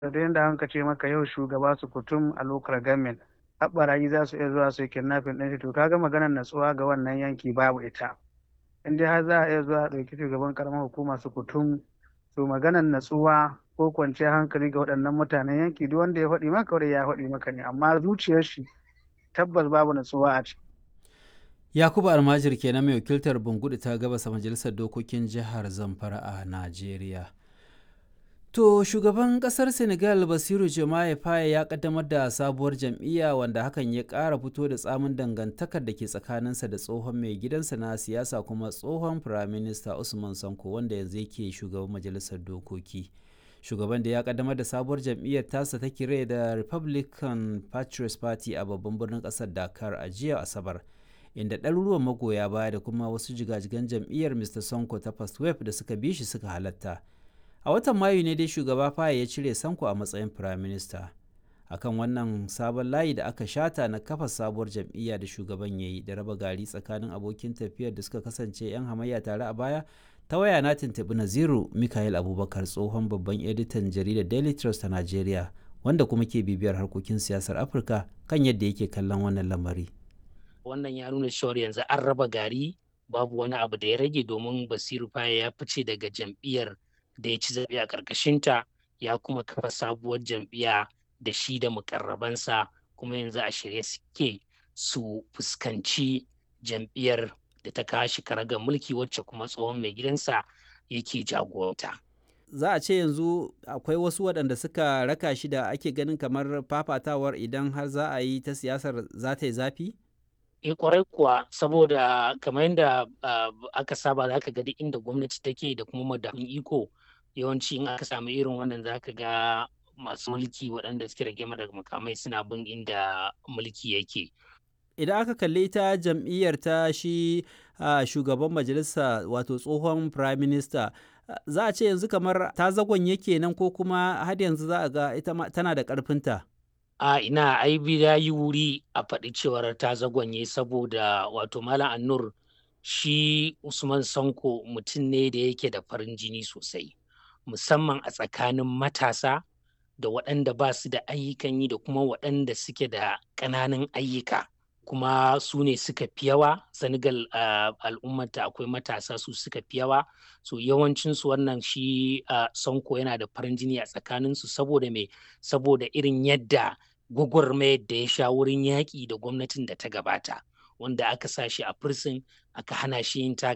da yadda an ce maka yau shugaba su kutum a local government haɓarayi za su iya zuwa su yi kidnapping ɗin shi to kaga maganar natsuwa ga wannan yanki babu ita in dai har za a iya zuwa a ɗauki shugaban karamar hukuma su kutum to maganar natsuwa ko kwanciyar hankali ga waɗannan mutanen yanki duk wanda ya faɗi maka wanda ya faɗi maka ne amma zuciyar shi tabbas babu natsuwa a ciki. Yakubu Almajir kenan mai wakiltar Bungudu ta gabasa majalisar dokokin jihar Zamfara a Najeriya. To shugaban kasar Senegal Basiru Jomaye Faye ya kaddamar da sabuwar jam'iyya wanda hakan ya ƙara fito da tsamin dangantakar da ke tsakaninsa da tsohon mai gidansa na siyasa kuma tsohon firaminista Usman Sanko wanda yanzu yake shugaban majalisar dokoki. Shugaban da ya kaddamar da sabuwar jam'iyyar tasa ta kire da Republican Patriots Party a babban birnin ƙasar Dakar a jiya Asabar. inda ɗaruruwan magoya baya da kuma wasu jigajigan jam'iyyar Mr. Sonko ta First Wave da suka bi shi suka halatta. A watan Mayu ne dai shugaba Faye ya cire Sanko a matsayin Prime Minister. Akan wannan sabon layi da aka shata na kafa sabuwar jam'iyya da shugaban ya yi da raba gari tsakanin abokin tafiyar da suka kasance 'yan hamayya tare a baya ta waya na tuntuɓi Naziru Mikael Abubakar tsohon babban editan jaridar Daily Trust ta Najeriya wanda kuma ke bibiyar harkokin siyasar Afirka kan yadda yake kallon wannan lamari. wannan ya nuna cewar yanzu an raba gari babu wani abu da ya rage domin basiru faya ya fice daga jam'iyyar da ya ci zaɓe a ƙarƙashinta ya kuma kafa sabuwar jam'iyya da shi da mukarrabansa kuma yanzu a shirye suke su fuskanci jam'iyyar da ta kashi karagar mulki wacce kuma tsohon mai gidansa yake jagoranta. za a ce yanzu akwai wasu waɗanda suka raka shi da ake ganin kamar fafatawar idan har za a yi ta siyasar za ta yi zafi? e kwarai kuwa saboda kamar yadda aka saba za ka ga duk inda gwamnati take da kuma madafin iko yawanci in aka samu irin wannan za ka ga masu mulki waɗanda suke rage daga makamai suna bin inda mulki yake idan aka kalli ta jam'iyyar ta shi shugaban majalisa wato tsohon prime minister za a ce yanzu kamar ta zagon yake nan ko kuma har yanzu za a ga ita tana da ƙarfinta. a ina ai ya yi wuri a faɗi cewar ta zagonye saboda wato malam annur shi usman sanko mutum ne da yake da farin jini sosai musamman a tsakanin matasa da waɗanda ba su da ayyukan yi da kuma waɗanda suke da ƙananan ayyuka kuma su ne suka fi yawa senegal uh, al'ummata akwai matasa su suka fi yawa so yawancinsu wannan shi uh, sanko yana da farin jini a tsakaninsu saboda me saboda irin yadda gwagwarmayar da ya sha wurin yaƙi da gwamnatin da ta gabata wanda aka sa shi a firsin aka hana shi yin